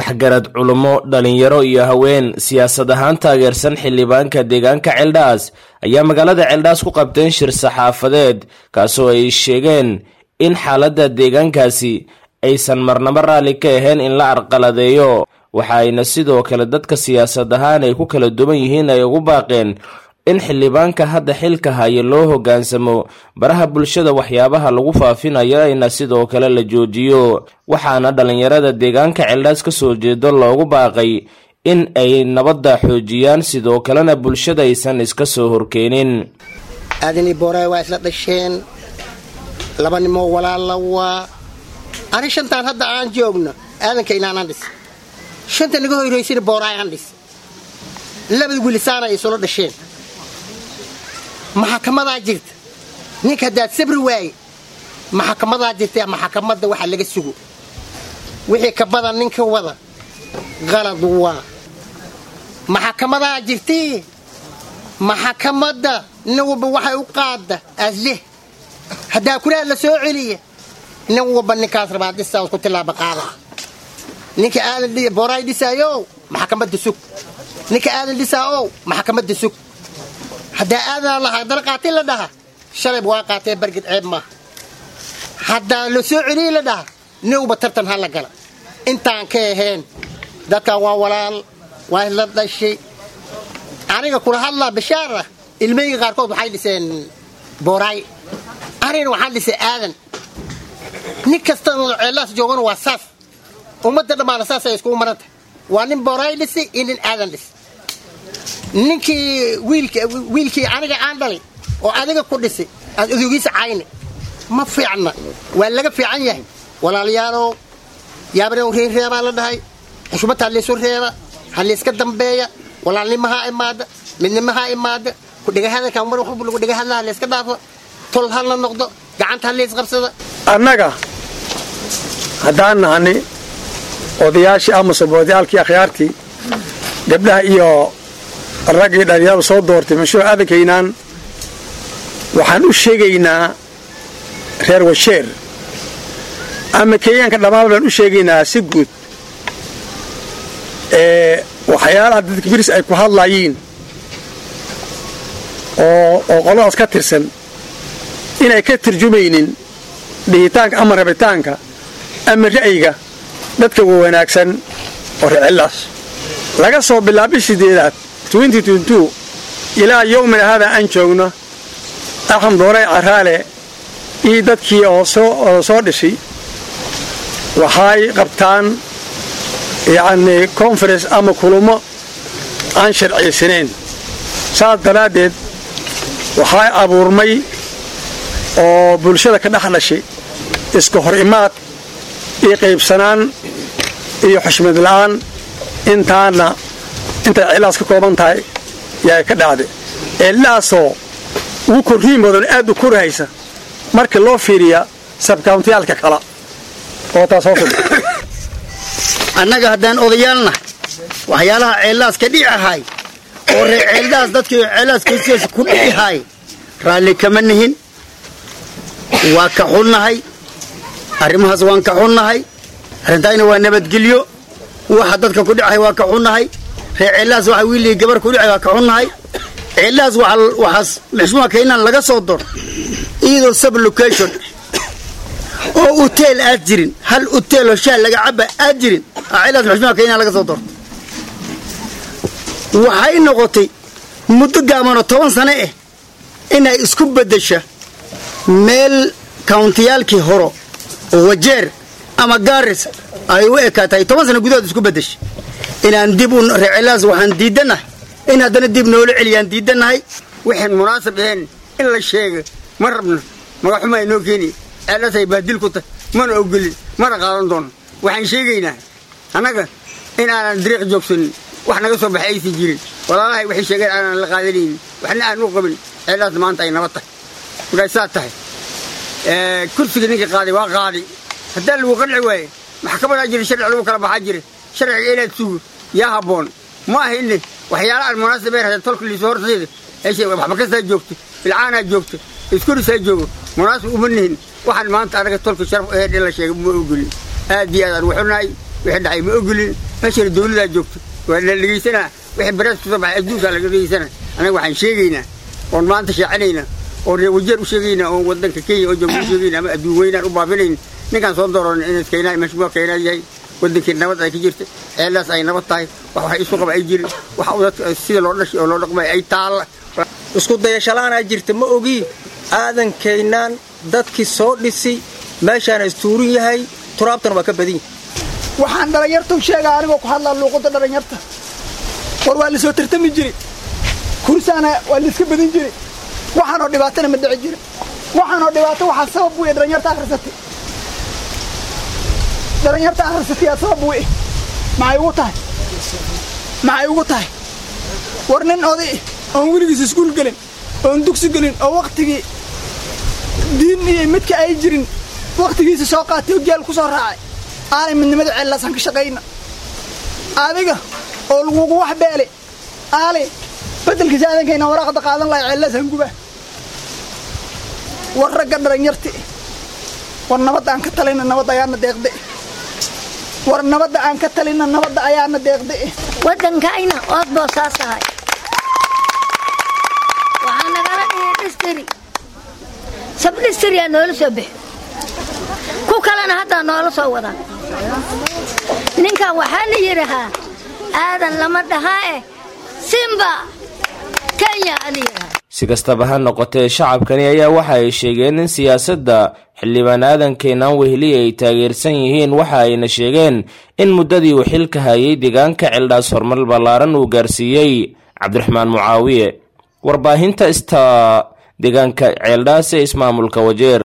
waxgarad culummo dhalinyaro iyo haween siyaasad ahaan taageersan xildhibaanka deegaanka ceeldhaas ayaa magaalada ceeldhaas ku qabteen shir saxaafadeed kaasoo ay sheegeen in xaaladda deegaankaasi aysan marnabo raalli ka ahayn in la arqaladeeyo waxa ayna sidoo kale dadka siyaasad ahaan ay ku kala duwan yihiin ay ugu baaqeen in xildhibaanka hadda xilka haya loo hoggaansamo baraha bulshada waxyaabaha lagu faafinayo ayna sidoo kale la joojiyo waxaana dhallinyarada deegaanka ceeldhaas ka soo jeedo loogu baaqay in ay nabadda xoojiyaan sidoo kalena bulshada aysan iska soo horkeenin aadani booraayo waa isla dhasheen laba nimoo walaalla waa ani shantaan hadda aan joogno aadanka inaanaan dhis shanta naga hoyraysana booraayo aan dhis labada wilisaana ay isula dhasheen maxakamadaa jirta ninka haddaad sabri waaye maxakamadaa jirta maxakamadda waxa laga sugo wixii ka badan ninka wada qalad waa maxakamadaa jirtee maxakamadda nin walba waxay u qaadda asleh haddaa kuraad la soo celiya nin walba ninkaas rabaa dhisaas ku tilaaba qaada ninka aadan booraay dhisaayo maxakamadda sug ninka aadan dhisaa ow maxakamadda sug haddaa aadanaa lahaa haddana qaatay la dhaha shalayb waa qaatee bargid ceeb maaha haddaa la soo celiya la dhaha nowba tartan ha la gala intaan ka ahayn dadkan waa walaal waa isla dhashay aniga kula hadlaa bashaar ah ilmeyga qaarkood waxay dhiseen booraay anigana waxaan dhisay aadan nin kasta ceellaas joogana waa saas ummadda dhammaana saasay iskugu maranta waa nin booraay dhisay iyo nin aadan dhis ninkii wiilkii aniga aan dhalay oo adiga ku dhisay aad odogiisa cayne ma fiicna waa laga fiican yahay walaalayaalow yaabarew reerreebaa la dhahay xushmad ha laysu reeba ha layska dambeeya walaalnimo ha imaada midnimo ha imaada kudhegahadalkan mar waxba lagu dhegahadla ha layska dhaafo tol ha la noqdo gacanta ha laysqabsada annaga haddaan nahani odayaashii ama soboodayaalkii akhyaartii gabdhaha iyo raggii dhalinyaradu soo doortay mashruuc aadankaynaan waxaan u sheegaynaa reer washeer ama kenyaanka dhammaan baan u sheegaynaa si guud ee waxyaalaha dadka biris ay ku hadlayiin oo oo qoladaas ka tirsan inay ka turjumaynin dhihitaanka ama rabitaanka ama ra'yiga dadka wanaagsan oo reecillaas laga soo bilaabay sideedaad ilaa yowmina haadaa aan joogno axmed dooray caraale iyo dadkii oo soo dhishay waxay qabtaan yacnii konferens ama kulummo aan sharciysanayn saas daraaddeed waxay abuurmay oo bulshada ka dhex dhashay iska hor imaad iyo qaybsanaan iyo xushmad la'aan intaana intay cilaas ka kooban tahay yaa ka dhacday cillaasoo ugu korriin badan aad u korhaysa markii loo fiiriya sabkauntiyaalka kala oo taas hoos annaga haddaan odayaalnahay waxyaalaha ceellaas ka dhici ahay oo ree ceeldaas dadkii ceellaas kaysiyaasha ku dhici raalli kama nihin waa ka xunnahay arrimahaas waan ka xunnahay arrintaayna waa nabadgelyo waxa dadka ku dhicahay waa ka xunnahay ree ceellahaas waxa wiilii gabar ku dhicay waa ka xunnahay ceellahaas waxaas maxshuuma kaynaan laga soo dor iyadoo sub location oo uteel aad jirin hal uteeloo shaal laga caba aad jirin ceellahaas maxshuuma kaynaan laga soo dorto waxay noqotay muddo gaabanoo toban sane ah inay isku beddesha meel kawntiyaalkii horo oo wajeer ama gaaris ay u ekaatahay toban sana gudahood isku beddesha inaan dib u reecelaas waxaan diidannahay in haddana dib noola celiyaan diidannahay waxaan munaasab ahayn in la sheega ma rabno magaxuma inoo keeni ceelasay baadil ku tahay mana ogolin mana qaadan doono waxaan sheegaynaa annaga in aanan dariiq joogsanin wax naga soo baxay aysan jirin walaalahay waxay sheegeen aanan la qaadanaynin waxna aan u qabin ceellaas maanta ay nabad tahay markaay saa tahay kursiga ninka qaaday waa qaaday haddaa lagu qanci waaye maxkamadaa jira sharci lagu kala baxaa jira sharciga inaad sugo yaa habboon ma aha inne waxyaala aan munaasab ee tolka liiso horteeda waxba kastaa joogto bilcaanaa joogto iskurisaa joogo munaasab uma nihin waxaan maanta anaga tolka sharaf aheed in la sheegay ma ogolin aad iyo aad aan waxunahay wixii dhacay ma ogolin meeshana dawladaa joogto waa la dhegaysanaa wixii barees kusoo baxay adduunkaa laga dhegaysana annaga waxaan sheegaynaa oon maanta shaacinaynaa oon reer wajeer u sheegaynaa oon waddanka kenya oo jooga u sheegaynaa ama adduun weynaan u baabinayn ninkaan soo dooran inaad keenaa mashmuuc keenaa yahay waddankii nabad ay ka jirta ceellaas ay nabad tahay wax wax isu qaba ay jirin wax dadka sida loo dhashay oo loo dhaqmay ay taalla isku dayashalaanaa jirta ma ogii aadankaynaan dadkii soo dhisi meeshaana istuurin yahay turaabtana waa ka badan yahay waxaan dhallinyartu sheegaa anigoo ku hadlaa luuqadda dhallinyarta war waa la soo tartami jiray kursaana waa la iska badin jiray waxaanoo dhibaatana ma dhici jirin waxaanoo dhibaato waxaa sabab weye dhallinyarta akhrisatay dhallinyarta akhrisatay yaa sabab weye maxay ugu tahay maxay ugu tahay war nin oday oon weligiis iskuul gelin oon dugsi gelin oo wakhtigii diin iyo midka ay jirin wakhtigiisa soo qaatay oo geel ku soo raacay aanay midnimada ceellaasaan ka shaqayna adiga oo lagugu wax beele aali beddelkiisa aadankayna waraaqda qaadan lahay ceellaasaan guba war ragga dhallinyarti war nabadda aan ka talayna nabadda ayaana deeqde war nabadda aan ka talayna nabadda ayaana deeqde waddankayna ood boo saas ahay waxaa nagala dhigay dhistiri sab dhistiriyaa noola soo bixi ku kalena haddaa noola soo wadaa ninkan waxaa la yidhahaa aadan lama dhahaa eh simba kenya ala yidhahaa si kastaba ha noqotee shacabkani ayaa waxa ay sheegeen in siyaasadda xildhibaan aadan keenaan weheliya ay taageersan yihiin waxa ayna sheegeen in muddadii uu xilka hayay deegaanka ceeldhaas horumar ballaaran uu gaarsiiyey cabdiraxmaan mucaawiye warbaahinta ista deegaanka ceeldhaas ee ismaamulka wajeer